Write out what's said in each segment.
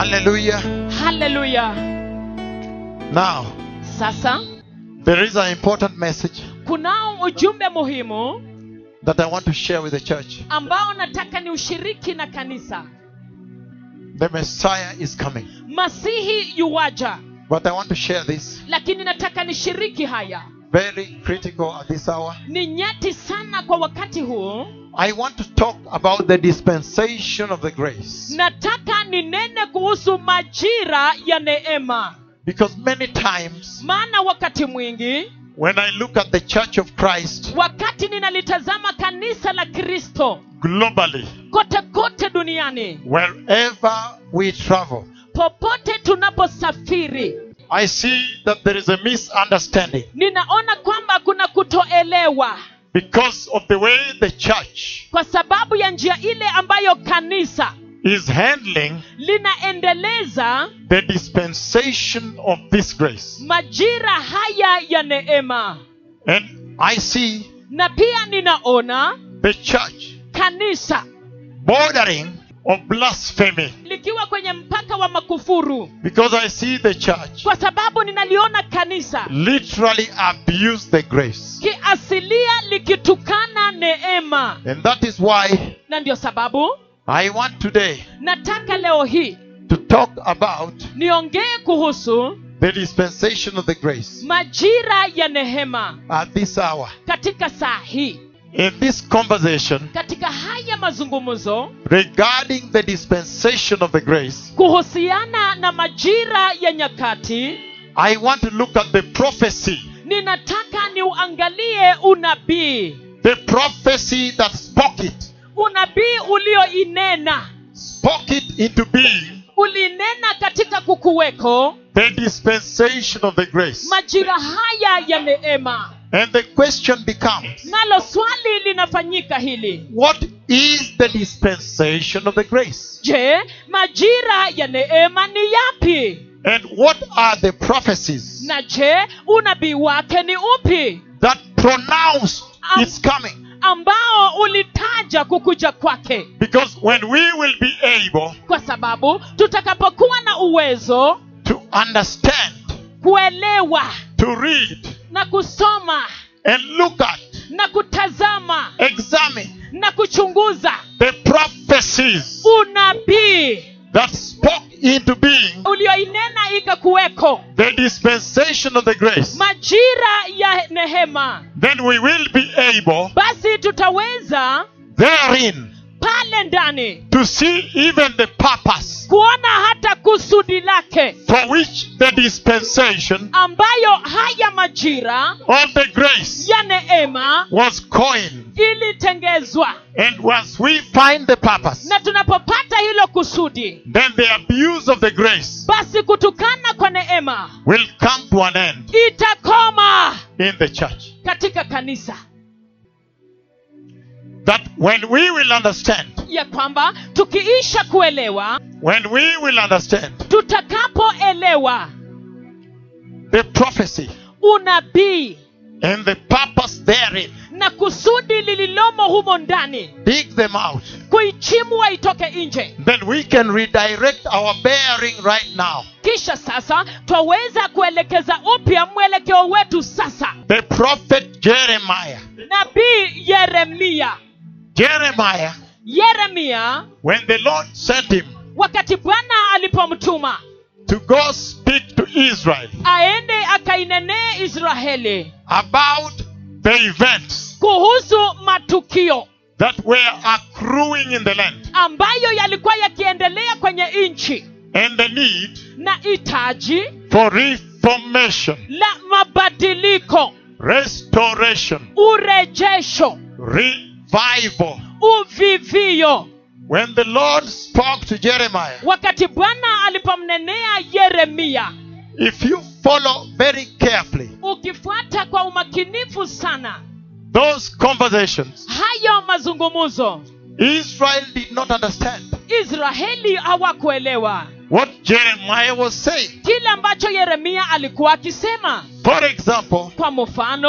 Hallelujah. haleluya Now, sasa there is an important message kunao ujumbe muhimu that I want to share with the church. ambao nataka ni ushiriki na kanisa The Messiah is coming. masihi yuwaja But I want to share this lakini nataka nishiriki haya very critical at this hour. ni nyeti sana kwa wakati huu I want to talk about the dispensation of the grace. nataka ninene kuhusu majira ya neema Because many times maana wakati mwingi when I look at the church of Christ wakati ninalitazama kanisa la kristo globally, kote kote duniani wherever we travel, popote tunaposafiri I see that there is a misunderstanding ninaona kwamba kuna kutoelewa because of the way the church kwa sababu ya njia ile ambayo kanisa is handling linaendeleza the dispensation of this grace. majira haya ya neema And I see na pia ninaona the church kanisa bordering of blasphemy likiwa kwenye mpaka wa makufuru because I see the church kwa sababu ninaliona kanisa literally abuse the grace. kiasilia likitukana neema And that is why na ndio sababu I want today nataka leo hii to talk about niongee kuhusu the dispensation of the grace majira ya nehema at this hour. katika saa hii In this conversation katika haya mazungumzo regarding the dispensation of the grace, kuhusiana na majira ya nyakati I want to look at the prophecy, ninataka niuangalie unabii the prophecy that spoke it, unabii ulioinena spoke it into being, ulinena katika kukuweko the dispensation of the grace. majira haya ya neema And the question becomes, nalo swali linafanyika hili what is the dispensation of the grace? je majira ya neema ni yapi And what are the prophecies na je unabii wake ni upi that pronounce its coming? ambao ulitaja kukuja kwake Because when we will be able kwa sababu tutakapokuwa na uwezo to understand, kuelewa to read, na kusoma and look at, na kutazama examine na kuchunguza the prophecies unabii that spoke into being ulioinena ikakuweko the dispensation of the grace, majira ya nehema then we will be able basi tutaweza therein pale ndani to see even the purpose kuona hata kusudi lake for which the dispensation ambayo haya majira of the grace ya neema was coined. ilitengezwa And once we find the purpose, na tunapopata hilo kusudi then the abuse of the grace basi kutukana kwa neema will come to an end itakoma in the church. katika kanisa That when we will understand, ya kwamba tukiisha kuelewa when we will understand tutakapoelewa the prophecy unabii and the purpose therein, na kusudi lililomo humo ndani dig them out, kuichimwa itoke nje then we can redirect our bearing right now. kisha sasa twaweza kuelekeza upya mwelekeo wetu sasa The prophet Jeremiah, nabii yeremia Jeremiah, yeremia when the Lord sent him wakati bwana alipomtuma to go speak to Israel aende akainenee israeli about the events kuhusu matukio that were accruing in the land ambayo yalikuwa yakiendelea kwenye nchi and the need na hitaji for reformation, la mabadiliko restoration, urejesho revival. uvivio When the Lord spoke to Jeremiah, wakati bwana alipomnenea yeremia if you follow very carefully ukifuata kwa umakinifu sana those conversations, hayo mazungumzo Israel did not understand israeli hawakuelewa what Jeremiah was saying. kile ambacho yeremia alikuwa akisema For example, kwa mfano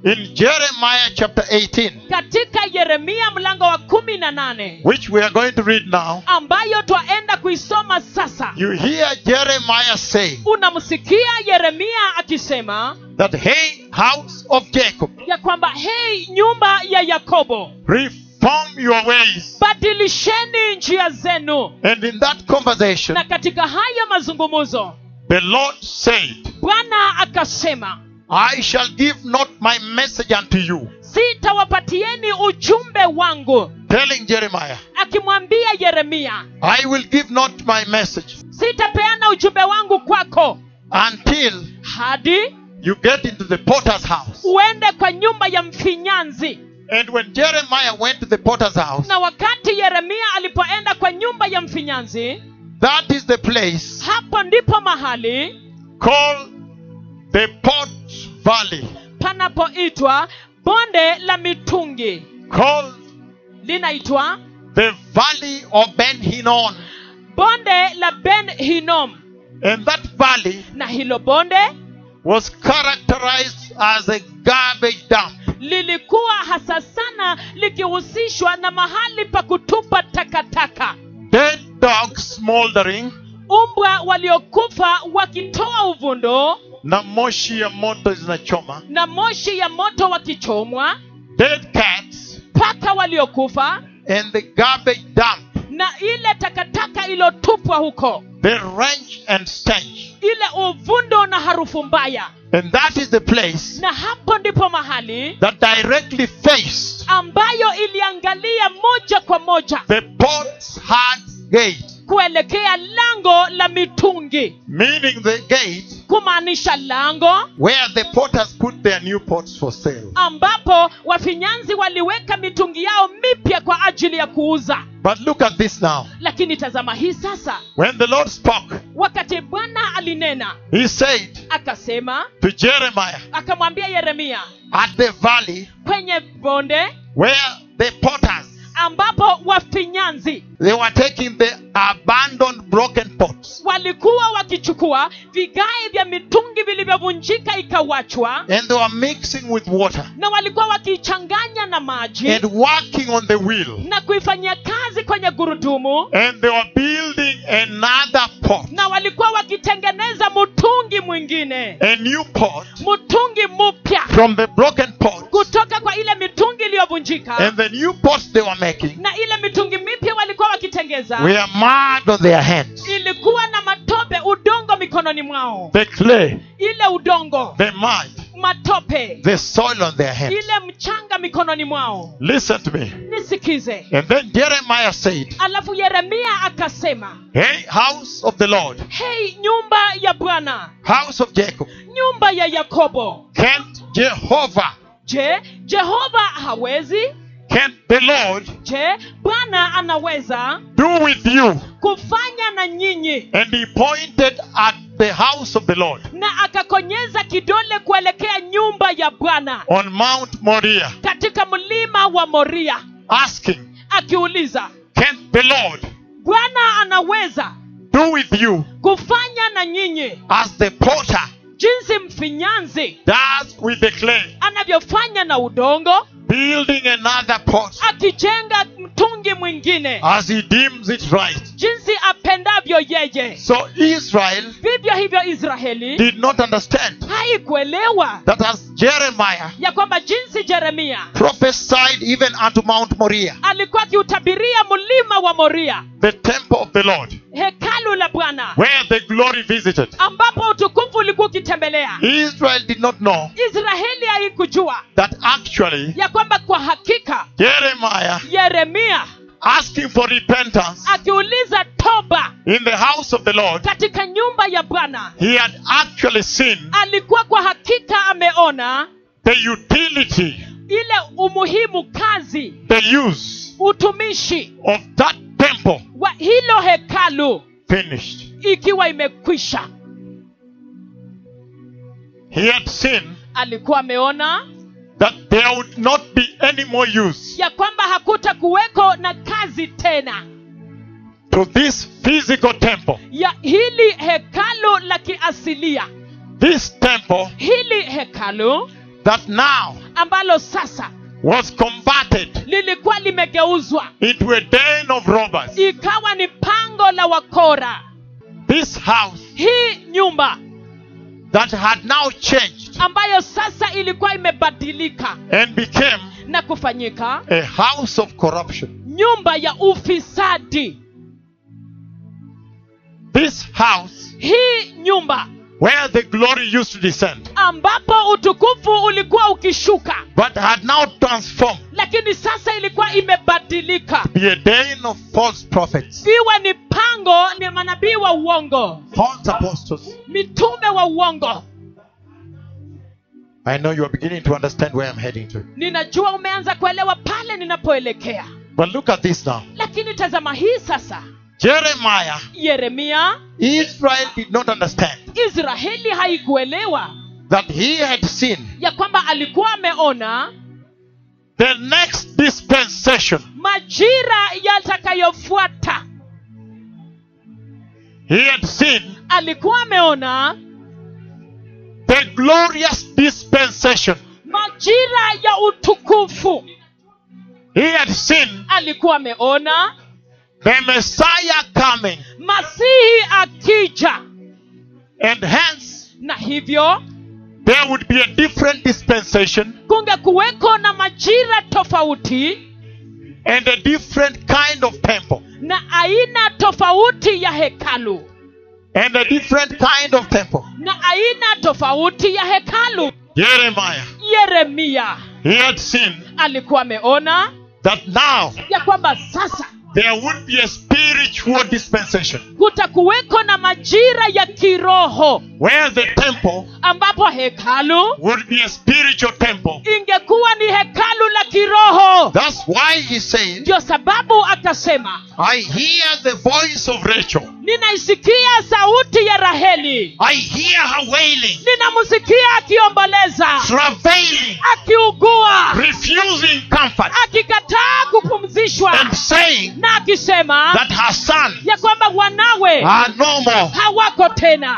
in Jeremiah chapter 18, katika yeremia mlango wa kumi na nane which we are going to read now, ambayo twaenda kuisoma sasa you hear Jeremiah saying unamsikia yeremia akisema that, Hey, house of Jacob, ya kwamba hei nyumba ya yakobo reform your ways. badilisheni njia zenu And in that conversation, na katika haya mazungumzo the Lord said, bwana akasema I shall give not my message unto you, sitawapatieni ujumbe wangu telling Jeremiah, akimwambia yeremia I will give not my message sitapeana ujumbe wangu kwako until hadi you get into the potter's house. uende kwa nyumba ya mfinyanzi And when Jeremiah went to the potter's house, na wakati yeremia alipoenda kwa nyumba ya mfinyanzi that is the place hapo ndipo mahali called the Pot Valley, panapoitwa bonde la mitungi called linaitwa the Valley of Ben Hinnon. bonde la ben hinom And that valley na hilo bonde was characterized as a garbage dump. lilikuwa hasa sana likihusishwa na mahali pa kutupa takataka Dead dogs smoldering, umbwa waliokufa wakitoa uvundo na moshi ya moto zinachoma. na moshi ya moto wakichomwa Dead cats paka waliokufa and the garbage dump, na ile takataka iliyotupwa huko the wrench and stench. ile uvundo na harufu mbaya And that is the place na hapo ndipo mahali that directly faced ambayo iliangalia moja kwa moja the pot's hard gate, kuelekea lango la mitungi meaning the gate kumaanisha lango where the potters put their new pots for sale. ambapo wafinyanzi waliweka mitungi yao mipya kwa ajili ya kuuza But look at this now. lakini tazama hii sasa When the Lord spoke, wakati bwana alinena He said akasema to Jeremiah, akamwambia yeremia At the valley kwenye bonde where the potters ambapo wafinyanzi they were taking the abandoned broken pots walikuwa wakichukua vigae vya mitungi vilivyovunjika ikawachwa and they were mixing with water na walikuwa wakiichanganya na maji and working on the wheel na kuifanyia kazi kwenye gurudumu and they were building another pot, na walikuwa wakitengeneza mtungi mwingine a new pot mtungi mpya from the broken pot kutoka kwa ile mitungi iliyovunjika and the new pots they were making na ile mitungi mipya walikuwa wakitengeza were mud on their hands. ilikuwa na matope udongo mikononi mwao The clay, ile udongo the mud, matope the soil on their hands. ile mchanga mikononi mwao Listen to me. nisikize And then Jeremiah said, alafu yeremia akasema Hey, house of the Lord, hei nyumba ya bwana house of Jacob, nyumba ya yakobo can't Jehovah, je jehova hawezi can't the Lord je bwana anaweza do with you? kufanya na nyinyi And he pointed at the house of the Lord na akakonyeza kidole kuelekea nyumba ya bwana on Mount Moriah, katika mlima wa moria asking, akiuliza Can't the Lord bwana anaweza do with you kufanya na nyinyi as the potter jinsi mfinyanzi does with the clay, anavyofanya na udongo building another pot akijenga mtungi mwingine as he deems it right? jinsi apendavyo yeye So Israel vivyo hivyo israeli did not understand haikuelewa that as Jeremiah ya kwamba jinsi jeremia prophesied even unto Mount Moriah, alikuwa akiutabiria mlima wa moria the temple of the Lord, hekalu la bwana where the glory visited. ambapo utukufu ulikuwa ukitembelea Israel did not know israeli haikujua that actually ya kwamba kwa hakika Jeremiah yeremia asking for repentance akiuliza toba in the house of the Lord, katika nyumba ya bwana he had actually seen alikuwa kwa hakika ameona the utility, ile umuhimu kazi the use utumishi of that temple wa hilo hekalu finished. ikiwa imekwisha He had seen alikuwa ameona that there would not be any more use ya kwamba hakuta kuweko na kazi tena to this physical temple. ya hili hekalu la kiasilia This temple hili hekalu that now ambalo sasa was converted lilikuwa limegeuzwa into a den of robbers. ikawa ni pango la wakora This house hii nyumba that had now changed ambayo sasa ilikuwa imebadilika and became na kufanyika a house of corruption. nyumba ya ufisadi This house hii nyumba where the glory used to descend, ambapo utukufu ulikuwa ukishuka but had now transformed lakini sasa ilikuwa imebadilika to be a den of false prophets, iwe ni pango ni manabii wa uongo false apostles. mitume wa uongo I know you are beginning to understand where I'm heading to. ninajua umeanza kuelewa pale ninapoelekea But look at this now. lakini tazama hii sasa Jeremiah, yeremia Israel did not understand israeli haikuelewa that he had seen ya kwamba alikuwa ameona the next dispensation. majira yatakayofuata He had seen alikuwa ameona the glorious dispensation. majira ya utukufu He had seen alikuwa ameona the Messiah coming, masihi akija and hence na hivyo there would be a different dispensation kunge kuweko na majira tofauti and a different kind of temple. na aina tofauti ya hekalu And a different kind of temple. na aina tofauti ya hekalu Jeremiah, yeremia he had seen alikuwa ameona that now ya kwamba sasa there would be a spiritual dispensation kutakuweko na majira ya kiroho where the temple ambapo hekalu would be a spiritual temple. ingekuwa ni hekalu la kiroho That's why he said, ndio sababu akasema I hear the voice of Rachel. ninaisikia sauti ya raheli I hear her wailing, ninamsikia akiomboleza travailing, akiugua refusing comfort, akikataa kupumzishwa and saying na akisema that her son ya kwamba wanawe are no more. hawako tena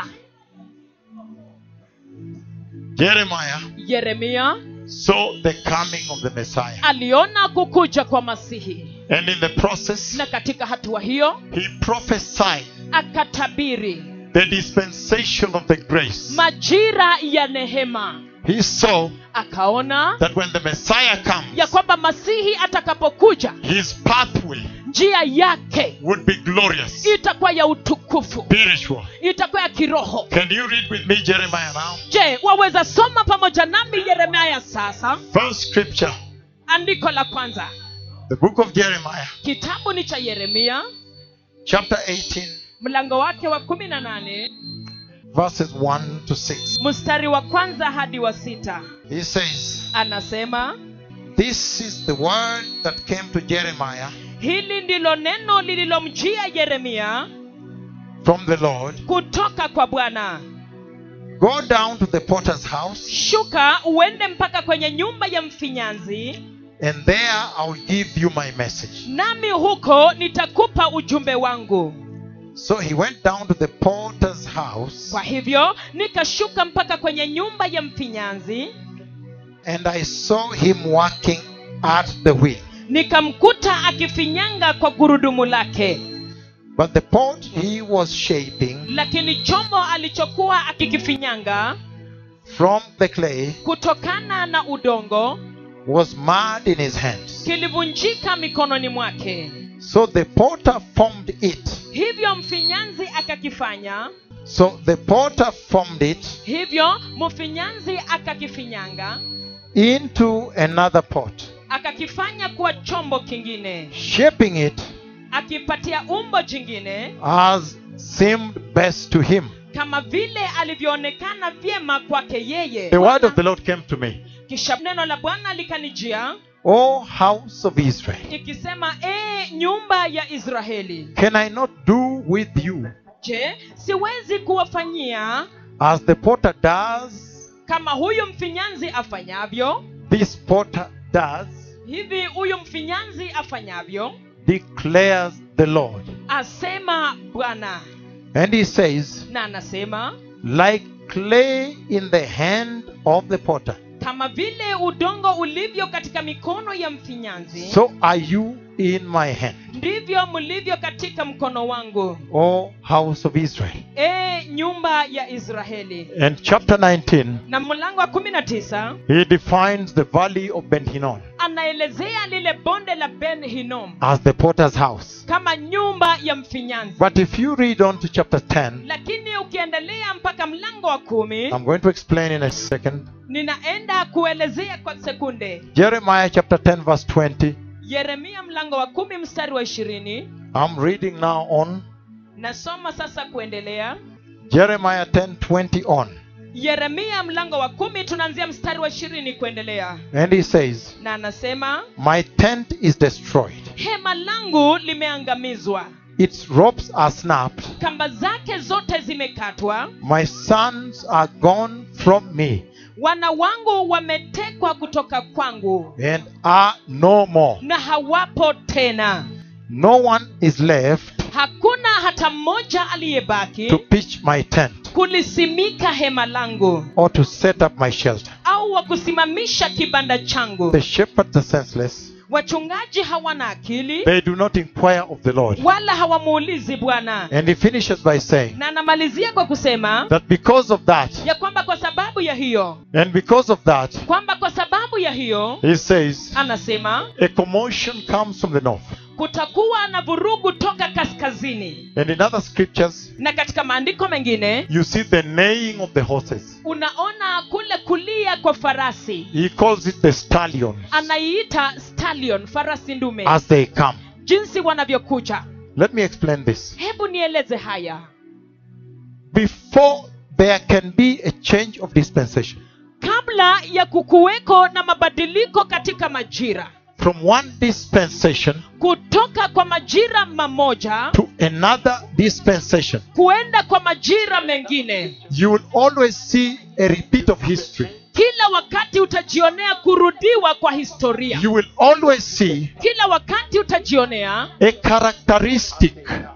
Jeremiah yeremia saw the coming of the Messiah. aliona kukuja kwa masihi And in the process, na katika hatua hiyo he prophesied akatabiri the dispensation of the grace. majira ya nehema He saw akaona that when the Messiah ya comes, kwamba masihi atakapokuja his pathway njia yake would be glorious, itakuwa ya utukufu spiritual. itakuwa ya kiroho Can you read with me Jeremiah now? je waweza soma pamoja nami yeremia sasa First scripture, andiko la kwanza the book of Jeremiah, kitabu ni cha yeremia chapter 18, mlango wake wa kumi na nane verses 1 to 6. mstari wa kwanza hadi wa sita He says, anasema This is the word that came to Jeremiah hili ndilo neno lililomjia yeremia from the Lord kutoka kwa bwana Go down to the potter's house, shuka uende mpaka kwenye nyumba ya mfinyanzi and there I'll give you my message. nami huko nitakupa ujumbe wangu So he went down to the potter's house, kwa hivyo nikashuka mpaka kwenye nyumba ya mfinyanzi and I saw him working at the wheel. nikamkuta akifinyanga kwa gurudumu lake But the pot he was shaping lakini chombo alichokuwa akikifinyanga from the clay kutokana na udongo was mud in his hands. kilivunjika mikononi mwake So the potter formed it. hivyo mfinyanzi akakifanya So the potter formed it hivyo mfinyanzi akakifinyanga into another pot, akakifanya kuwa chombo kingine shaping it akipatia umbo jingine as seemed best to him. kama vile alivyoonekana vyema kwake yeye The word of the Lord came to me. kisha neno la bwana likanijia O house of Israel, ikisema ee nyumba ya israeli can I not do with you je siwezi kuwafanyia as the potter does? kama huyu mfinyanzi afanyavyo This potter does, hivi huyu mfinyanzi afanyavyo declares the Lord. asema bwana And he says, na anasema like clay in the hand of the potter, kama vile udongo ulivyo katika mikono ya mfinyanzi so are you in my hand, ndivyo mlivyo katika mkono wangu O house of Israel. e nyumba ya israeli And chapter 19, na mlango wa kumi na tisa he defines the valley of Ben Hinnom anaelezea lile bonde la ben hinom as the potter's house. kama nyumba ya mfinyanzi But if you read on to chapter 10, lakini ukiendelea mpaka mlango wa kumi I'm going to explain in a second. ninaenda kuelezea kwa sekunde Jeremiah chapter 10, verse 20. yeremia mlango wa kumi mstari wa ishirini I'm reading now on nasoma sasa kuendelea Jeremiah 10, 20 on. yeremia mlango wa kumi tunaanzia mstari wa ishirini kuendelea And he says, na anasema My tent is destroyed, hema langu limeangamizwa its ropes are snapped, kamba zake zote zimekatwa my sons are gone from me, wana wangu wametekwa kutoka kwangu and are no more. na hawapo tena No one is left hakuna hata mmoja aliyebaki to pitch my tent kulisimika hema langu or to set up my shelter. au wa kusimamisha kibanda changu The shepherds are senseless, wachungaji hawana akili they do not inquire of the Lord. wala hawamuulizi bwana And he finishes by saying na anamalizia kwa kusema that because of that, ya kwamba kwa sababu ya hiyo and because of that, kwamba kwa sababu ya hiyo he says, anasema a commotion comes from the north. kutakuwa na vurugu toka kaskazini And in other scriptures, na katika maandiko mengine you see the neighing of the horses. unaona kule kulia kwa farasi He calls it the stallions anaiita stallion farasi ndume as they come. jinsi wanavyokuja Let me explain this. hebu nieleze haya Before there can be a change of dispensation kabla ya kukuweko na mabadiliko katika majira from one dispensation kutoka kwa majira mamoja to another dispensation, kuenda kwa majira mengine you will always see a repeat of history. kila wakati utajionea kurudiwa kwa historia You will always see kila wakati utajionea a characteristic,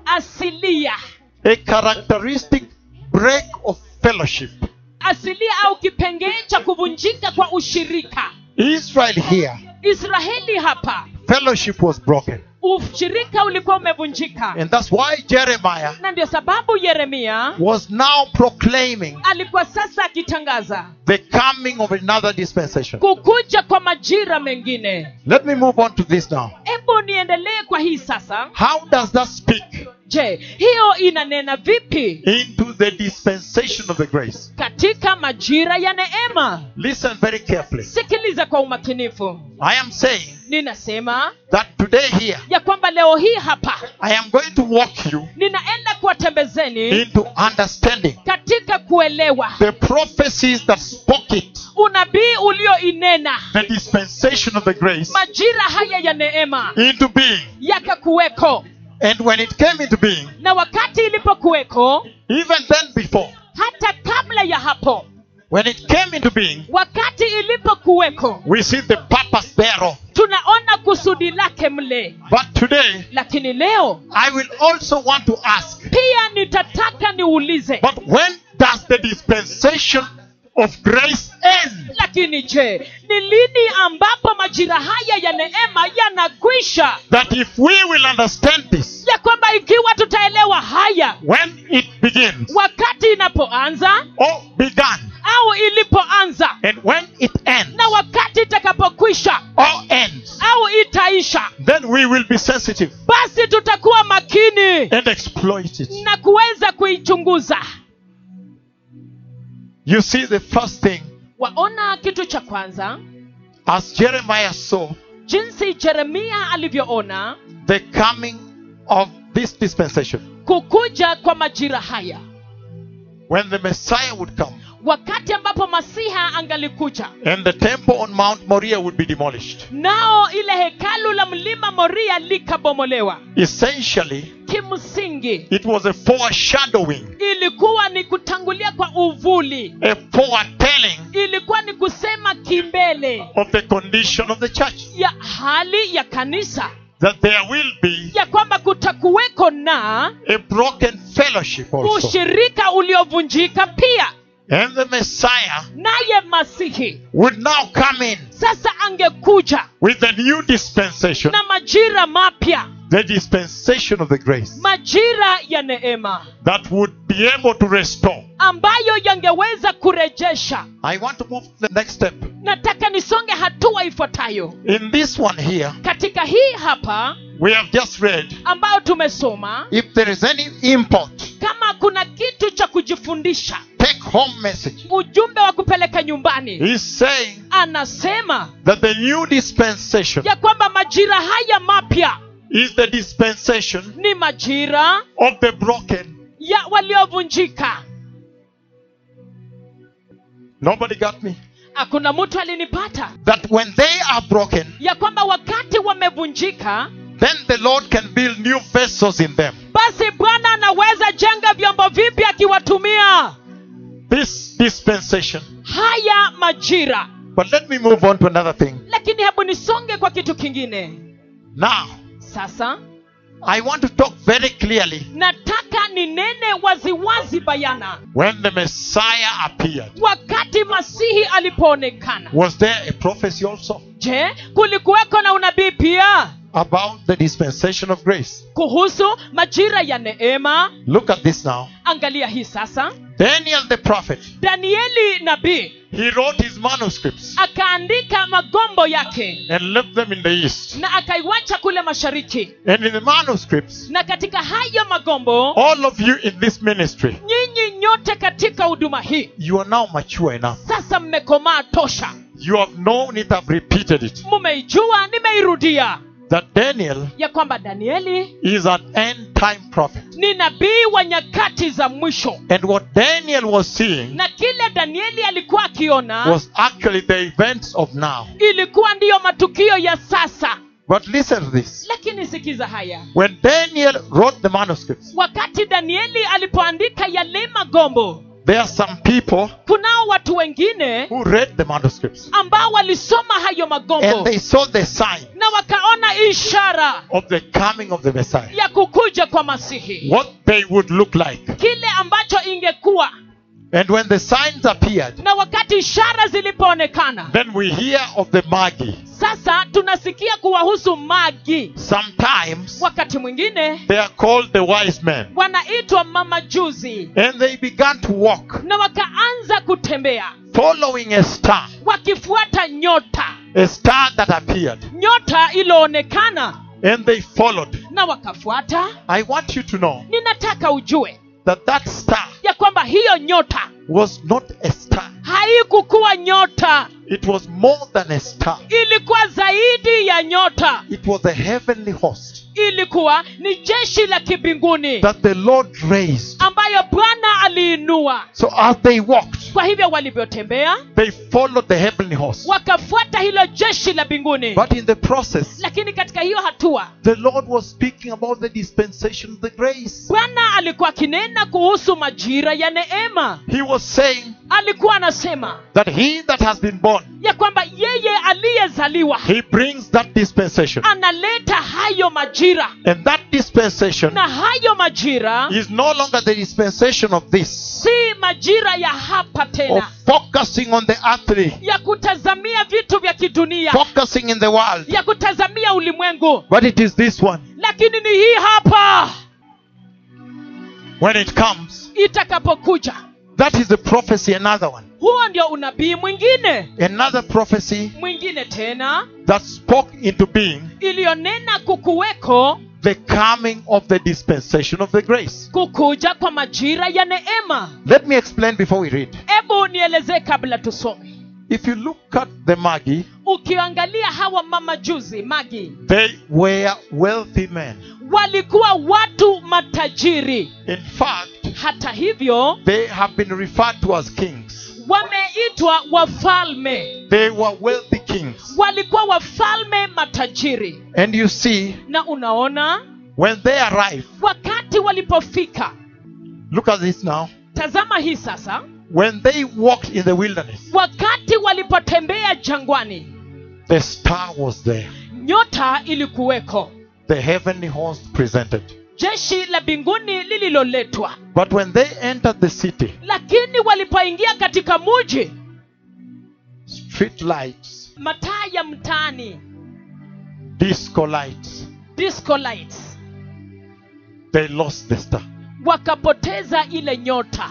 asilia a characteristic break of fellowship. asilia au kipengee cha kuvunjika kwa ushirika Israel here, israeli hapa fellowship was broken. ushirika ulikuwa umevunjika And that's why Jeremiah na ndio sababu yeremia was now proclaiming alikuwa sasa akitangaza the coming of another dispensation. kukuja kwa majira mengine Let me move on to this now. hebu niendelee kwa hii sasa How does that speak je hiyo inanena vipi into the dispensation of the grace? katika majira ya neema Listen very carefully. sikiliza kwa umakinifu I am saying ninasema that today here, ya kwamba leo hii hapa I am going to walk you ninaenda kuwatembezeni into understanding katika kuelewa the prophecies that spoke it, unabii ulioinena the dispensation of the grace, majira haya ya neema into being. yakakuweko And when it came into being, na wakati ilipokuweko even then before, hata kabla ya hapo when it came into being, wakati ilipokuweko we see the purpose thereof. tunaona kusudi lake mle But today, lakini leo I will also want to ask, pia nitataka niulize but when does the dispensation of grace end? lakini je ni lini ambapo majira haya ya neema yanakwisha That if we will understand this, ya kwamba ikiwa tutaelewa haya when it begins wakati inapoanza or began, au ilipoanza and when it ends na wakati itakapokwisha or ends, au itaisha then we will be sensitive basi tutakuwa makini and exploit it. na kuweza kuichunguza You see, the first thing, waona kitu cha kwanza as Jeremiah saw jinsi jeremia alivyoona the coming of this dispensation, kukuja kwa majira haya when the Messiah would come wakati ambapo masiha angalikuja and the temple on Mount Moriah would be demolished. nao ile hekalu la mlima moria likabomolewa Essentially, kimsingi it was a foreshadowing, ilikuwa ni kutangulia kwa uvuli a foretelling ilikuwa ni kusema kimbele of the condition of the church. ya hali ya kanisa That there will be ya kwamba kutakuweko na a broken fellowship also. ushirika uliovunjika pia And the Messiah naye masihi would now come in sasa angekuja with the new dispensation, na majira mapya the dispensation of the grace majira ya neema that would be able to restore. ambayo yangeweza kurejesha I want to move to the next step. nataka nisonge hatua ifuatayo In this one here, katika hii hapa we have just read ambayo tumesoma if there is any import, kama kuna kitu cha kujifundisha take home message. ujumbe wa kupeleka nyumbani He's saying anasema that the new dispensation ya kwamba majira haya mapya is the dispensation ni majira of the broken. ya waliovunjika Nobody got me. hakuna mtu alinipata That when they are broken, ya kwamba wakati wamevunjika then the Lord can build new vessels in them. basi bwana anaweza jenga vyombo vipya akiwatumia This dispensation. haya majira But let me move on to another thing. lakini hebu nisonge kwa kitu kingine Now, sasa I want to talk very clearly nataka ninene waziwazi bayana when the Messiah appeared. wakati masihi alipoonekana Was there a prophecy also je kulikuweko na unabii pia about the dispensation of grace? kuhusu majira ya neema Look at this now. angalia hii sasa Daniel the prophet, danieli nabii he wrote his manuscripts akaandika magombo yake and left them in the east. na akaiwacha kule mashariki And in the manuscripts, na katika hayo magombo all of you in this ministry, nyinyi nyote katika huduma hii you are now mature enough. sasa mmekomaa tosha You have known it, have repeated it. mumeijua nimeirudia That Daniel ya kwamba danieli is an end time prophet. ni nabii wa nyakati za mwisho And what Daniel was seeing na kile danieli alikuwa akiona was actually the events of now. ilikuwa ndiyo matukio ya sasa But listen to this. lakini sikiza haya When Daniel wrote the manuscripts, wakati danieli alipoandika yale magombo there are some people kunao watu wengine who read the manuscripts ambao walisoma hayo and magombo they saw the sign na wakaona ishara of the coming of the Messiah. ya kukuja kwa masihi What they would look like. kile ambacho ingekuwa And when the signs appeared, na wakati ishara zilipoonekana then we hear of the Magi. sasa tunasikia kuwahusu magi Sometimes wakati mwingine they are called the wise men. wanaitwa mamajuzi And they began to walk, na wakaanza kutembea following a star, wakifuata nyota a star that appeared. nyota iliyoonekana And they followed. na wakafuata I want you to know ninataka ujue that that star ya kwamba hiyo nyota was not a star. haikukuwa nyota It was more than a star. ilikuwa zaidi ya nyota It was a heavenly host ilikuwa ni jeshi la kibinguni that the Lord raised. ambayo bwana aliinua So as they walked, kwa hivyo walivyotembea they followed the heavenly host. wakafuata hilo jeshi la mbinguni But in the process, lakini katika hiyo hatua the Lord was speaking about the dispensation of the grace. bwana alikuwa akinena kuhusu majira ya neema He was saying alikuwa anasema that he that has been born, ya kwamba yeye aliyezaliwa he brings that dispensation. analeta hayo majira And that dispensation na hayo majira is no longer the dispensation of this, si majira ya hapa of tena focusing on the earthly, ya kutazamia vitu vya kidunia focusing in the world. ya kutazamia ulimwengu But it is this one. lakini ni hii hapa When it comes, itakapokuja that is the prophecy, another one. huo ndio unabii mwingine Another prophecy mwingine tena that spoke into being iliyonena kukuweko the coming of the dispensation of the grace. kukuja kwa majira ya neema Let me explain before we read. hebu nielezee kabla tusome If you look at the Magi, ukiangalia hawa mamajuzi magi they were wealthy men. walikuwa watu matajiri In fact, hata hivyo they have been referred to as kings. wameitwa wafalme They were wealthy kings. walikuwa wafalme matajiri And you see, na unaona when they arrived, wakati walipofika look at this now. tazama hii sasa When they walked in the wilderness, wakati walipotembea jangwani the star was there. nyota ilikuweko The heavenly host presented. jeshi la mbinguni lililoletwa But when they entered the city, lakini walipoingia katika muji street lights, mataa ya mtaani disco lights, disco lights they lost the star. wakapoteza ile nyota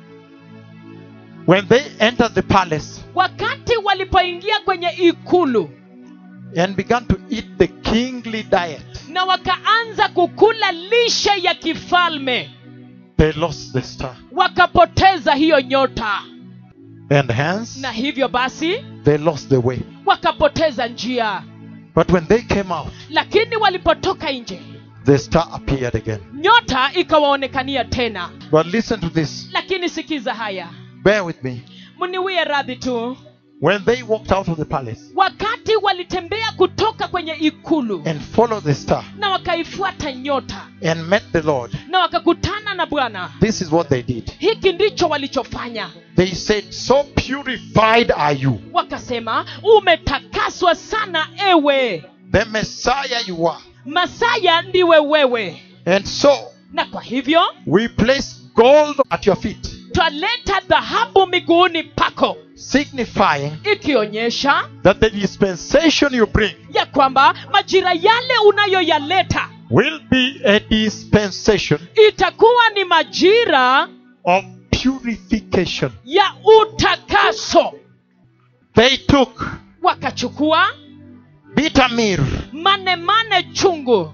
When they entered the palace wakati walipoingia kwenye ikulu and began to eat the kingly diet, na wakaanza kukula lishe ya kifalme they lost the star. wakapoteza hiyo nyota And hence, na hivyo basi they lost the way. wakapoteza njia But when they came out, lakini walipotoka nje the star appeared again. nyota ikawaonekania tena But listen to this. lakini sikiza haya Bear with me. mniwie radhi tu When they walked out of the palace wakati walitembea kutoka kwenye ikulu and followed the star na wakaifuata nyota and met the Lord, na wakakutana na bwana this is what they did. hiki ndicho walichofanya They said, So purified are you, wakasema umetakaswa sana ewe the Messiah you are. masaya ndiwe wewe And so na kwa hivyo we place gold at your feet, twaleta dhahabu miguuni pako signifying ikionyesha that the dispensation you bring ya kwamba majira yale unayoyaleta will be a dispensation itakuwa ni majira of purification. ya utakaso They took wakachukua bitter myrrh manemane chungu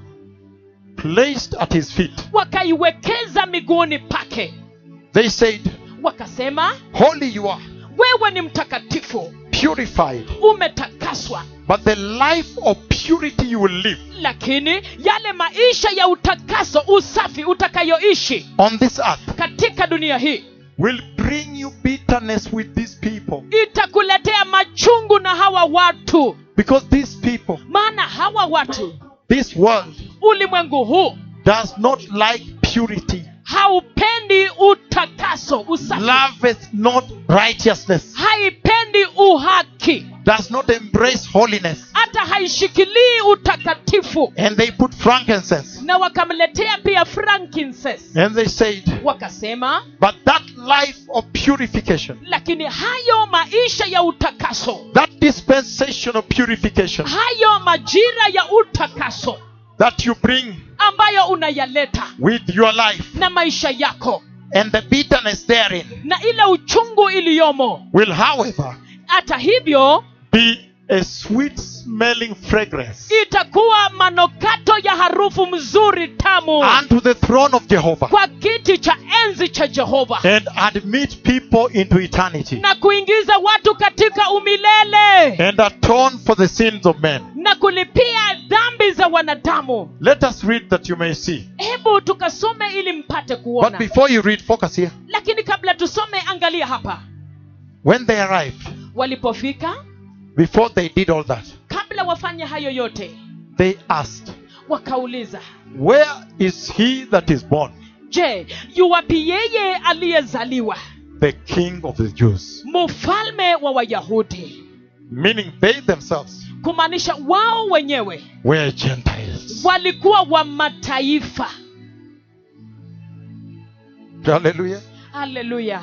placed at his feet. wakaiwekeza miguuni pake They said, wakasema Holy you are, wewe ni mtakatifu purified, umetakaswa but the life of purity you will live lakini yale maisha ya utakaso usafi utakayoishi on this earth katika dunia hii will bring you bitterness with these people. itakuletea machungu na hawa watu Because these people, maana hawa watu this world, ulimwengu huu does not like purity, haupendi utakaso usafi loveth not righteousness, haipendi uhaki does not embrace holiness. hata haishikilii utakatifu And they put frankincense. na wakamletea pia frankincense And they said, wakasema But that life of purification, lakini hayo maisha ya utakaso that dispensation of purification hayo majira ya utakaso that you bring ambayo unayaleta with your life na maisha yako and the bitterness therein na ile uchungu iliyomo will, however, hata hivyo be a sweet smelling fragrance itakuwa manokato ya harufu mzuri tamu unto the throne of Jehovah kwa kiti cha enzi cha jehova and admit people into eternity na kuingiza watu katika umilele and atone for the sins of men. na kulipia dhambi za wanadamu Let us read that you may see. hebu tukasome ili mpate But kuona before you read, focus here. lakini kabla tusome angalia hapa When they arrived, walipofika before they did all that, kabla wafanye hayo yote they asked, wakauliza Where is he that is born, je yuwapi yeye aliyezaliwa the king of the Jews? mfalme wa wayahudi Meaning they themselves kumaanisha wao wenyewe were Gentiles. walikuwa wa mataifa Hallelujah. haleluya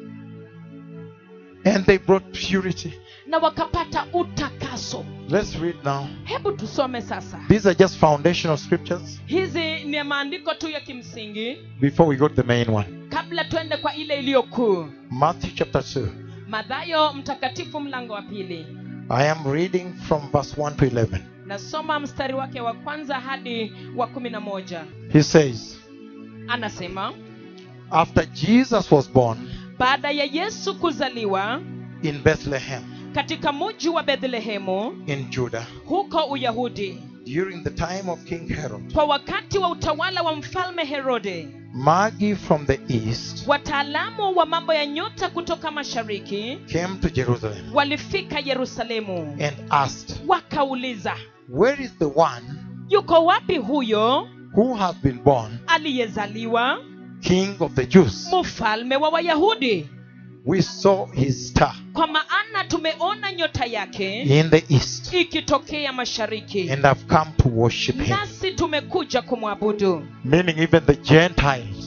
And they brought purity. na wakapata utakaso Let's read now. hebu tusome sasa These are just foundational scriptures hizi ni maandiko tu ya kimsingi before we go to the main one. kabla twende kwa ile iliyo kuu Matthew chapter 2. madhayo mtakatifu mlango wa pili I am reading from verse 1 to 11. nasoma mstari wake wa kwanza hadi wa kumi na moja He says, anasema After Jesus was born baada ya yesu kuzaliwa in Bethlehem katika muji wa bethlehemu in Judah, huko uyahudi during the time of King Herod, kwa wakati wa utawala wa mfalme herode Magi from the east wataalamu wa mambo ya nyota kutoka mashariki came to Jerusalem walifika yerusalemu and asked, wakauliza Where is the one yuko wapi huyo who has been born aliyezaliwa King of the Jews? mfalme wa wayahudi We saw his star kwa maana tumeona nyota yake in the east ikitokea mashariki and have come to worship him. nasi tumekuja kumwabudu Meaning, even the Gentiles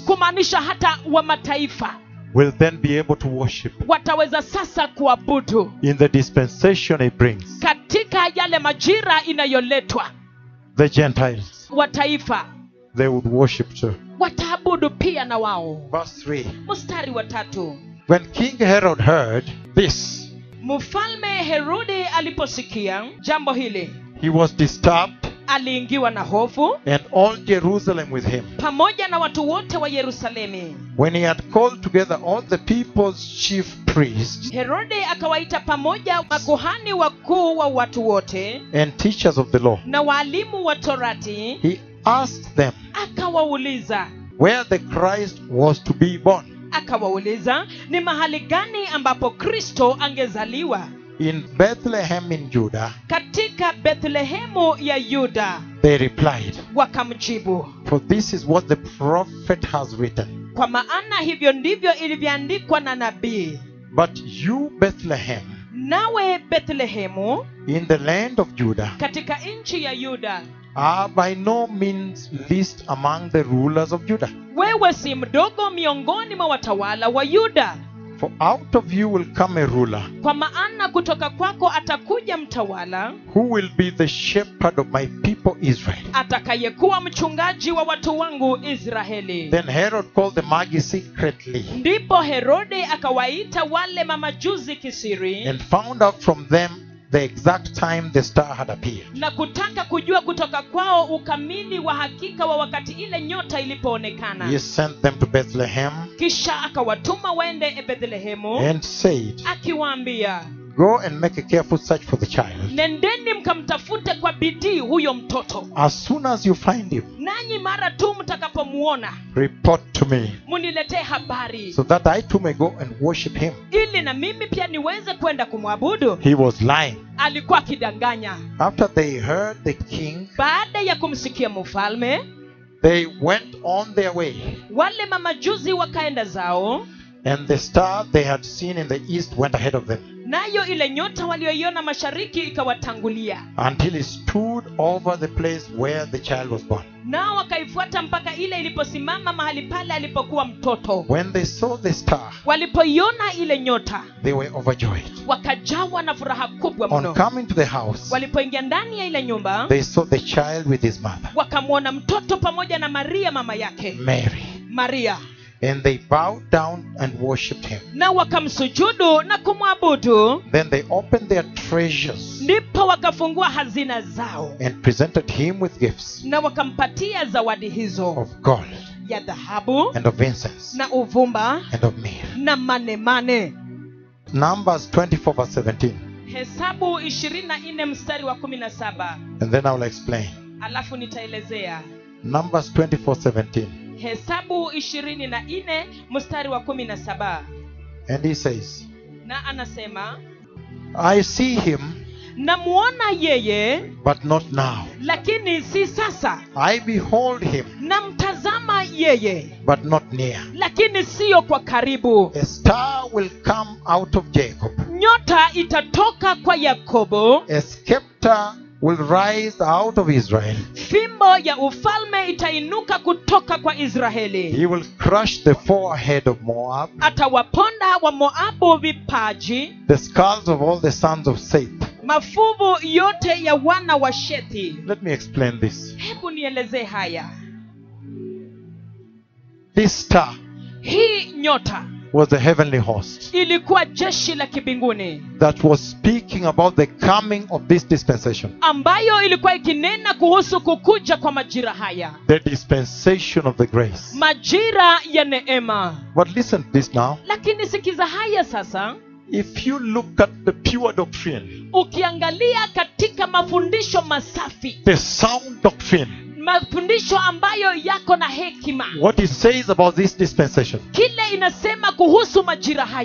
kumaanisha hata wa mataifa will then be able to worship wataweza sasa kuabudu in the dispensation it brings. katika yale majira inayoletwa The Gentiles, wataifa they would worship too. wataabudu pia na wao Verse 3 mstari wa tatu When King Herod heard this, mfalme herodi aliposikia jambo hili he was disturbed, aliingiwa na hofu and all Jerusalem with him. pamoja na watu wote wa yerusalemi When he had called together all the people's chief priests herode akawaita pamoja makuhani wakuu wa watu wote and teachers of the law, na waalimu wa torati he asked them akawauliza where the Christ was to be born. akawauliza ni mahali gani ambapo kristo angezaliwa In Bethlehem in Judah, katika bethlehemu ya yuda they replied, wakamjibu For this is what the prophet has written. kwa maana hivyo ndivyo ilivyoandikwa na nabii But you, Bethlehem, nawe bethlehemu in the land of Judah, katika nchi ya yuda are by no means least among the rulers of Judah. wewe si mdogo miongoni mwa watawala wa yuda For out of you will come a ruler kwa maana kutoka kwako atakuja mtawala who will be the shepherd of my people Israel. atakayekuwa mchungaji wa watu wangu israeli Then Herod called the Magi secretly ndipo herode akawaita wale mamajuzi kisiri and found out from them the exact time the star had appeared. na kutaka kujua kutoka kwao ukamili wa hakika wa wakati ile nyota ilipoonekana He sent them to Bethlehem kisha akawatuma waende bethlehemu and said, akiwaambia Go and make a careful search for the child. nendeni mkamtafute kwa bidii huyo mtoto As soon as you find him, nanyi mara tu mtakapomuona report to me muniletee habari so that I too may go and worship him. ili na mimi pia niweze kwenda kumwabudu He was lying. alikuwa akidanganya After they heard the king, baada ya kumsikia mfalme they went on their way, wale mamajuzi wakaenda zao and the star they had seen in the east went ahead of them nayo ile nyota walioiona mashariki ikawatangulia until it stood over the place where the child was born. nao wakaifuata mpaka ile iliposimama mahali pale alipokuwa mtoto When they saw the star, walipoiona ile nyota they were overjoyed. wakajawa na furaha kubwa On mno coming to the house, walipoingia ndani ya ile nyumba they saw the child with his mother, wakamwona mtoto pamoja na maria mama yake Mary, maria and they bowed down and worshipped him. na wakamsujudu na kumwabudu Then they opened their treasures ndipo wakafungua hazina zao and presented him with gifts na wakampatia zawadi hizo of gold ya dhahabu and of incense na uvumba and of myrrh. na manemane Numbers 24, verse 17. hesabu 24 mstari wa 17 And then I will explain. alafu nitaelezea Numbers 24, 17. hesabu 24 mstari wa 17 And he says, na anasema I see him, namuona yeye but not now. lakini si sasa I behold him, namtazama yeye but not near. lakini siyo kwa karibu A star will come out of Jacob, nyota itatoka kwa yakobo a scepter will rise out of Israel. fimbo ya ufalme itainuka kutoka kwa israeli He will crush the forehead of Moab, atawaponda wa moabu vipaji the skulls of all the sons of Seth. mafuvu yote ya wana wa shethi Let me explain this. hebu nielezee haya This star hii nyota was the heavenly host ilikuwa jeshi la kibinguni that was speaking about the coming of this dispensation, ambayo ilikuwa ikinena kuhusu kukuja kwa majira haya the dispensation of the grace. majira ya neema But listen to this now. lakini sikiza haya sasa If you look at the pure doctrine, ukiangalia katika mafundisho masafi the sound doctrine, mafundisho ambayo yako na hekima what it says about this dispensation, kile inasema kuhusu majira haya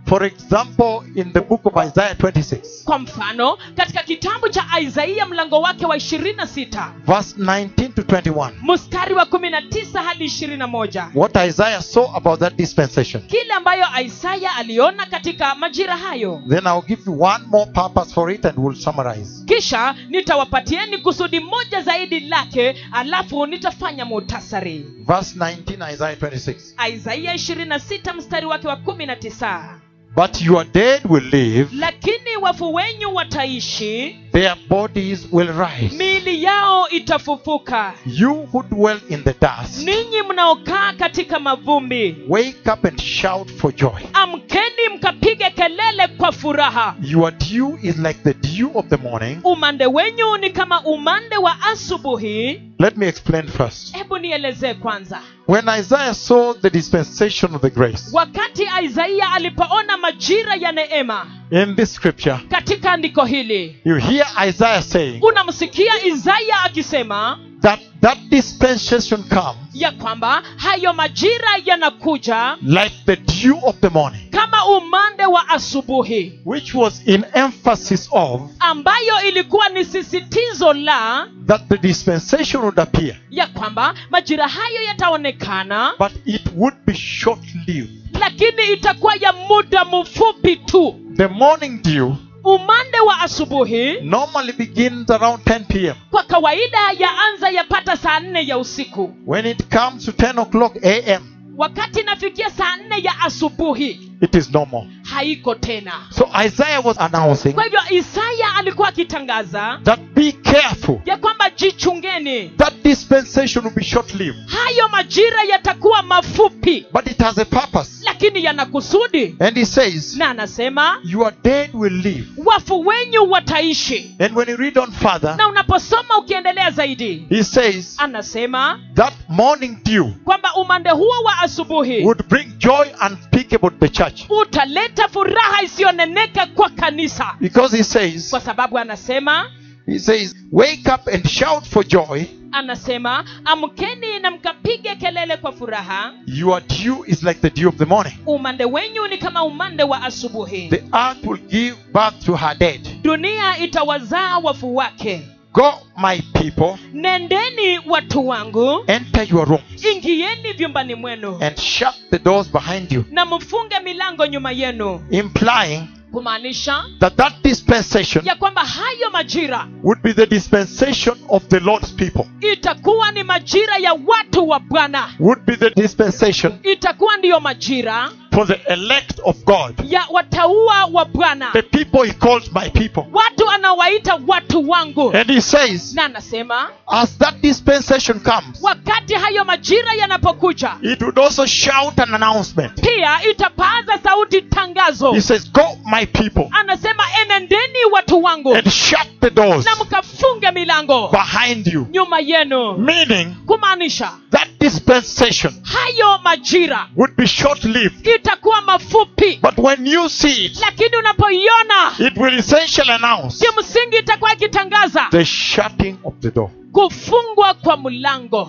For example, in the book of Isaiah 26, kwa mfano katika kitabu cha isaia mlango wake wa 26 verse 19 to 21, mstari wa 19 hadi 21 what Isaiah saw about that dispensation. kile ambayo isaya aliona katika majira hayo Then I'll give you one more purpose for it and we'll summarize. kisha nitawapatieni kusudi moja zaidi lake alafu nitafanya muhtasari Verse 19, Isaiah 26. isaia 26 mstari wake wa 19 But your dead will live, lakini wafu wenyu wataishi their bodies will rise. miili yao itafufuka You who dwell in the dust, ninyi mnaokaa katika mavumbi wake up and shout for joy. amkeni mkapige kelele kwa furaha Your dew is like the dew of the morning. umande wenyu ni kama umande wa asubuhi Let me explain first. hebu nielezee kwanza When Isaiah saw the dispensation of the grace wakati isaia alipoona majira ya neema in this scripture, katika andiko hili you hear Isaiah saying unamsikia isaya akisema that that dispensation comes ya kwamba hayo majira yanakuja like the dew of the morning, kama umande wa asubuhi which was in emphasis of ambayo ilikuwa ni sisitizo la that the dispensation would appear, ya kwamba majira hayo yataonekana but it would be short lived. lakini itakuwa ya muda mfupi tu The morning dew umande wa asubuhi normally begins around 10 p.m. kwa kawaida yaanza yapata saa nne ya usiku When it comes to 10 o'clock a.m., wakati inafikia saa nne ya asubuhi it is normal. haiko tena So Isaiah was announcing kwa hivyo isaya alikuwa akitangaza that be careful. ya kwamba jichungeni That dispensation will be short lived, hayo majira yatakuwa mafupi but it has a purpose. lakini yana kusudi And he says, na anasema Your dead will live. wafu wenyu wataishi And when you read on further, na unaposoma ukiendelea zaidi he says anasema that morning dew kwamba umande huo wa asubuhi would bring joy unspeakable to the church. utaleta furaha isiyoneneka kwa kanisa Because he says, kwa sababu anasema he says, wake up and shout for joy. anasema amkeni na mkapige kelele kwa furaha Your dew is like the dew of the morning. umande wenyu ni kama umande wa asubuhi The earth will give birth to her dead. dunia itawazaa wafu wake Go, my people, nendeni watu wangu enter your rooms ingieni vyumbani mwenu and shut the doors behind you, na mfunge milango nyuma yenu implying kumaanisha that that dispensation ya kwamba hayo majira would be the dispensation of the Lord's people, itakuwa ni majira ya watu wa bwana would be the dispensation itakuwa ndiyo majira for the elect of God, ya wataua wa bwana the people He calls my people. watu anawaita watu wangu And He says, na anasema as that dispensation comes, wakati hayo majira yanapokuja it would also shout an announcement. pia itapaza sauti tangazo He says, Go, my people, anasema enendeni watu wangu and shut the doors na mkafunge milango behind you. nyuma yenu Meaning kumaanisha that dispensation hayo majira would be short lived. itakuwa mafupi But when you see it, lakini unapoiona it will essentially announce kimsingi itakuwa ikitangaza the shutting of the door. kufungwa kwa mlango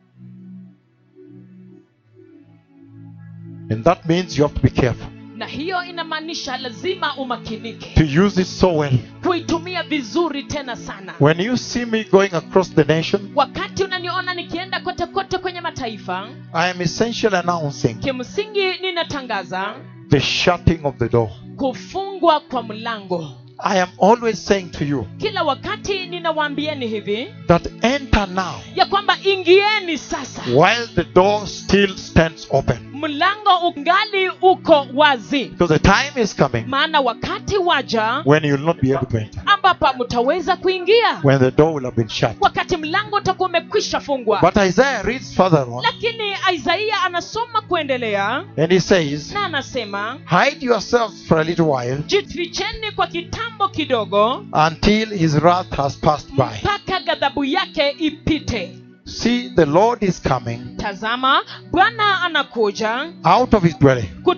And that means you have to be careful na hiyo inamaanisha lazima umakinike to use it so well. kuitumia vizuri tena sana When you see me going across the nation, wakati unaniona nikienda kote kote kwenye mataifa I am essentially announcing kimsingi ninatangaza the shutting of the door. kufungwa kwa mlango I am always saying to you kila wakati ninawaambieni hivi that enter now ya kwamba ingieni sasa while the door still stands open. mlango ungali uko wazi Because the time is coming maana wakati waja when you will not be able to enter, ambapo mtaweza kuingia when the door will have been shut. wakati mlango utakuwa umekwisha fungwa But Isaiah reads further on lakini isaia anasoma kuendelea and he says, na anasema Hide yourselves for a little while jificheni kwa kitambo kidogo until his wrath has passed by. mpaka ghadhabu yake ipite See, the Lord is coming tazama bwana anakuja out of his dwelling kutoka katika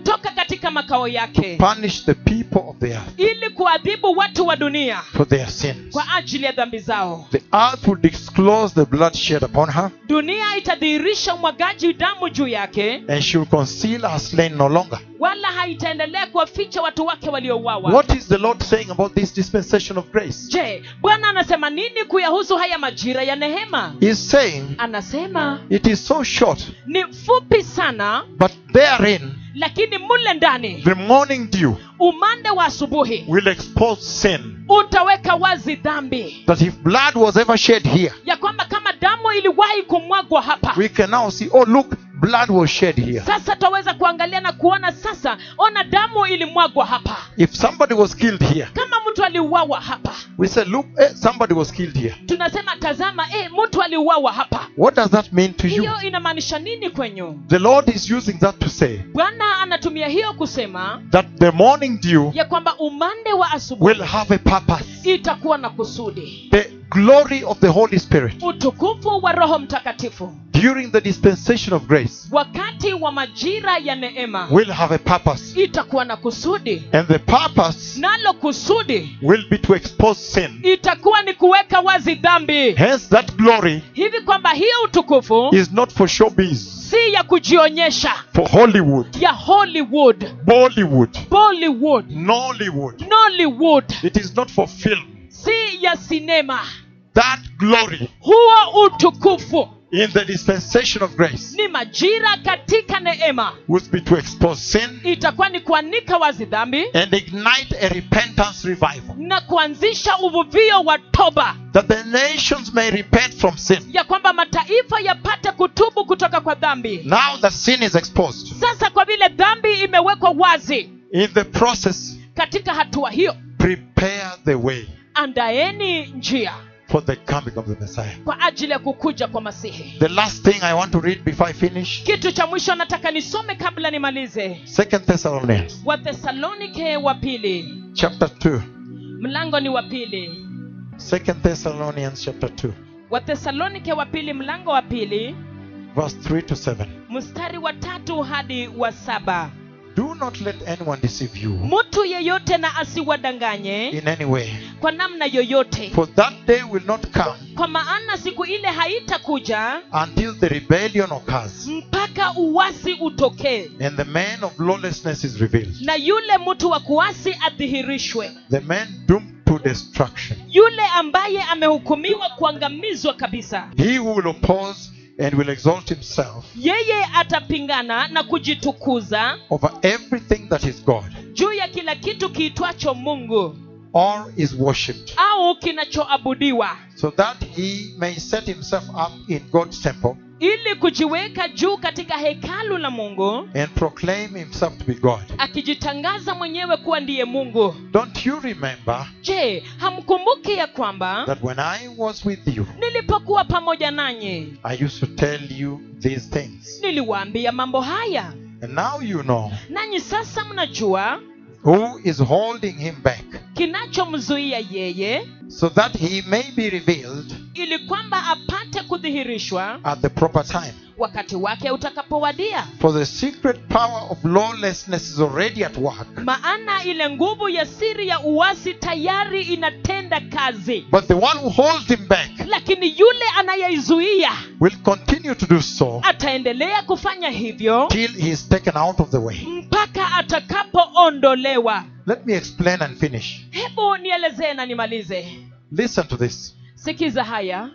katika makao yake punish the people of the earth ili kuadhibu watu wa dunia for their sins. kwa ajili ya dhambi zao The earth will disclose the blood shed upon her, dunia itadhihirisha umwagaji damu juu yake and she will conceal her slain no longer. wala haitaendelea kuwaficha watu wake waliouawa What is the Lord saying about this dispensation of grace? je bwana anasema nini kuyahusu haya majira ya nehema He's saying anasema it is so short, ni fupi sana but therein lakini mule ndani the morning dew umande wa asubuhi will expose sin. utaweka wazi dhambi That if blood was ever shed here, ya kwamba kama damu iliwahi kumwagwa hapa we can now see, oh, look, blood was shed here. sasa twaweza kuangalia na kuona sasa ona damu ilimwagwa hapa If somebody was killed here, kama mtu aliuawa hapa we say, look, eh, somebody was killed here. tunasema tazama eh, mtu aliuawa hapa What does that mean to you? hiyo inamaanisha nini kwenyu The Lord is using that to say bwana anatumia hiyo kusema that the morning dew ya kwamba umande wa asubuhi will have a purpose. itakuwa na kusudi The glory of the Holy Spirit utukufu wa roho mtakatifu during the dispensation of grace wakati wa majira ya neema will have a purpose. itakuwa na kusudi And the purpose nalo kusudi will be to expose sin. itakuwa ni kuweka wazi dhambi Hence, that glory hivi kwamba hiyo utukufu is not for showbiz, si ya kujionyesha for Hollywood, ya hollywood Bollywood, bollywood Nollywood. nollywood It is not for film. si ya sinema That glory huo utukufu in the dispensation of grace ni majira katika neema will be to expose sin itakuwa ni kuanika wazi dhambi and ignite a repentance revival. na kuanzisha uvuvio wa toba That the nations may repent from sin. ya kwamba mataifa yapate kutubu kutoka kwa dhambi Now that sin is exposed, sasa kwa vile dhambi imewekwa wazi in the process, katika hatua hiyo prepare the way andaeni njia for the coming of the Messiah. kwa ajili ya kukuja kwa masihi The last thing I want to read before I finish kitu cha mwisho nataka nisome kabla nimalize Second Thessalonians wathesalonike wa pili chapter 2. mlango ni wa pili Second Thessalonians chapter 2, wathesalonike wa pili mlango wa pili verse 3 to 7. mstari wa tatu hadi wa saba Do not let anyone deceive you mtu yeyote na asiwadanganye in any way, kwa namna yoyote for that day will not come kwa maana siku ile haitakuja until the rebellion occurs mpaka uwasi utokee and the man of lawlessness is revealed, na yule mtu wa kuasi adhihirishwe the man doomed to destruction. yule ambaye amehukumiwa kuangamizwa kabisa He who will oppose and will exalt himself yeye atapingana na kujitukuza over everything that is God juu ya kila kitu kiitwacho mungu or is worshipped, au kinachoabudiwa so that he may set himself up in God's temple ili kujiweka juu katika hekalu la mungu and proclaim himself to be God. akijitangaza mwenyewe kuwa ndiye mungu Don't you remember je hamkumbuki ya kwamba that when I was with you, nilipokuwa pamoja nanyi I used to tell you these things? niliwaambia mambo haya And now you know nanyi sasa mnajua who is holding him back, kinachomzuia yeye so that he may be revealed ili kwamba apate kudhihirishwa at the proper time. wakati wake utakapowadia For the secret power of lawlessness is already at work, maana ile nguvu ya siri ya uasi tayari inatenda kazi but the one who holds him back lakini yule anayeizuia will continue to do so ataendelea kufanya hivyo till he is taken out of the way. mpaka atakapoondolewa Let me explain and finish. hebu nielezee na nimalize Listen to this. sikiza haya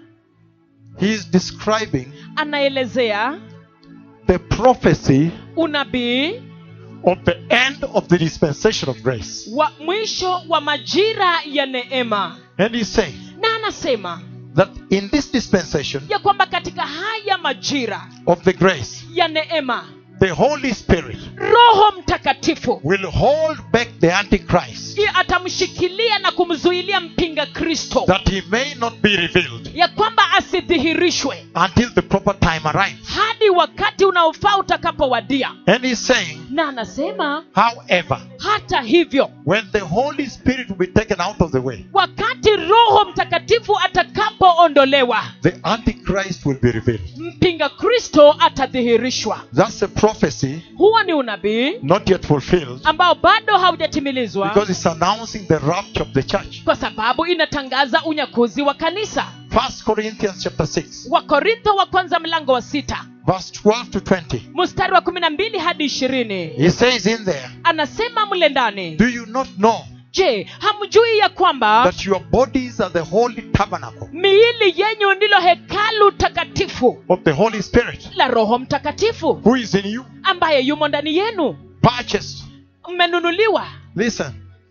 He is describing anaelezea the prophecy unabii of the end of the dispensation of grace. wa mwisho wa majira ya neema And he's saying na anasema that in this dispensation ya kwamba katika haya majira of the grace, ya neema the Holy Spirit roho mtakatifu will hold back the Antichrist Christ, i- atamshikilia na kumzuilia mpinga kristo that he may not be revealed ya kwamba asidhihirishwe until the proper time arrives. hadi wakati unaofaa utakapowadia And he's saying, na anasema however, hata hivyo when the Holy Spirit will be taken out of the way, wakati roho mtakatifu atakapoondolewa the Antichrist will be revealed. mpinga kristo atadhihirishwa That's a prophecy huo ni unabii not yet fulfilled ambao bado haujatimilizwa because it's announcing the rapture of the church. kwa sababu inatangaza unyakuzi wa kanisa First Corinthians chapter 6, wakorintho wa kwanza mlango wa sita verse 12 to 20. mstari wa kumi na mbili hadi ishirini He says in there, anasema mle ndani Do you not know je hamjui ya kwamba that your bodies are the holy tabernacle miili yenyu ndilo hekalu takatifu of the Holy Spirit la roho mtakatifu who is in you, ambaye yumo ndani yenu purchased? mmenunuliwa Listen,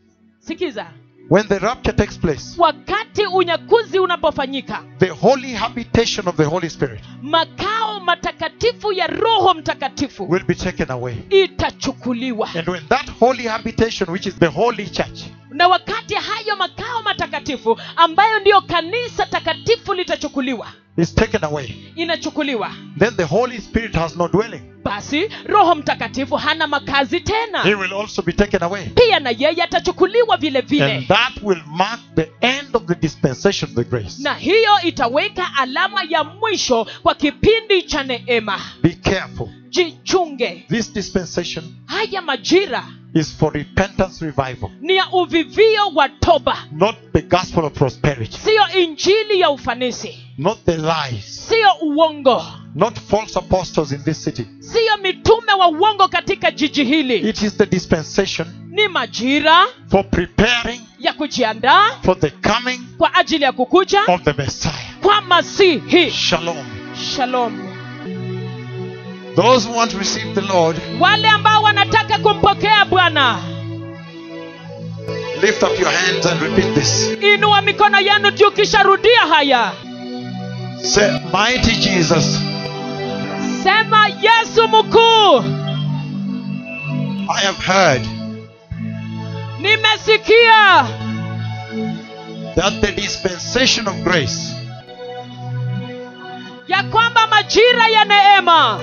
sikiza when the rapture takes place, wakati unyakuzi unapofanyika the holy habitation of the Holy Spirit makao matakatifu ya roho mtakatifu will be taken away. itachukuliwa And when that holy habitation, which is the holy church, na wakati hayo makao matakatifu ambayo ndiyo kanisa takatifu litachukuliwa is taken away, inachukuliwa then the Holy Spirit has no dwelling. basi roho mtakatifu hana makazi He tena will also be taken away. pia na yeye atachukuliwa vile And vile that will mark the end of the dispensation of the grace. na hiyo itaweka alama ya mwisho kwa kipindi cha neema Be careful. jichunge This dispensation haya majira is for repentance revival, ni ya uvivio wa toba not the gospel of prosperity, siyo injili ya ufanisi not the lies, siyo uongo not false apostles in this city. siyo mitume wa uongo katika jiji hili It is the dispensation ni majira for preparing ya kujiandaa for the coming kwa ajili ya kukuja of the Messiah. kwa masihi Shalom. shalom Those who want to receive the Lord, wale ambao wanataka kumpokea bwana lift up your hands and repeat this. inua mikono yenu juu kisha rudia haya Say, Mighty Jesus, sema yesu mkuu I have heard nimesikia that the dispensation of grace ya kwamba majira ya neema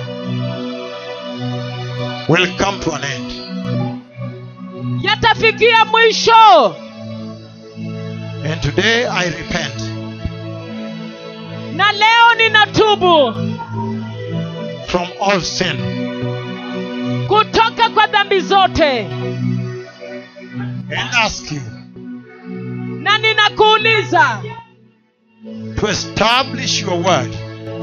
will come to an end. yatafikia mwisho And today I repent na leo ninatubu from all sin kutoka kwa dhambi zote and ask you na ninakuuliza to establish your word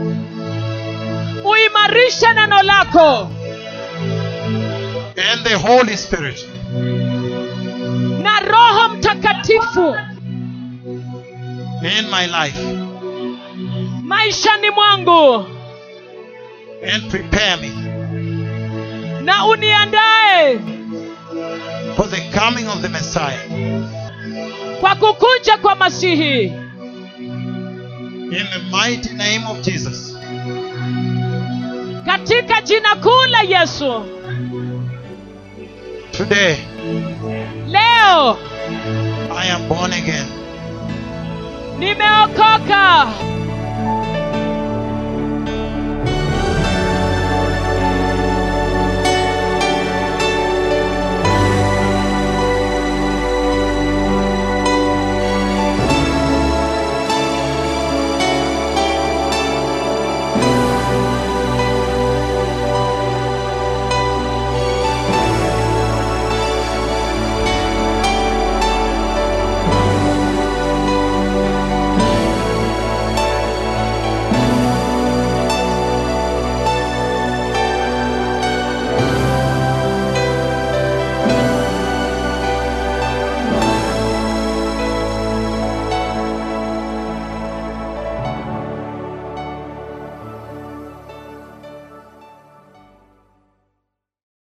uimarishe neno lako and the Holy Spirit na roho mtakatifu in my life maishani mwangu and prepare me na uniandae for the coming of the Messiah. kwa kukuja kwa masihi In the mighty name of Jesus, katika jina kuu la yesu today leo I am born again. nimeokoka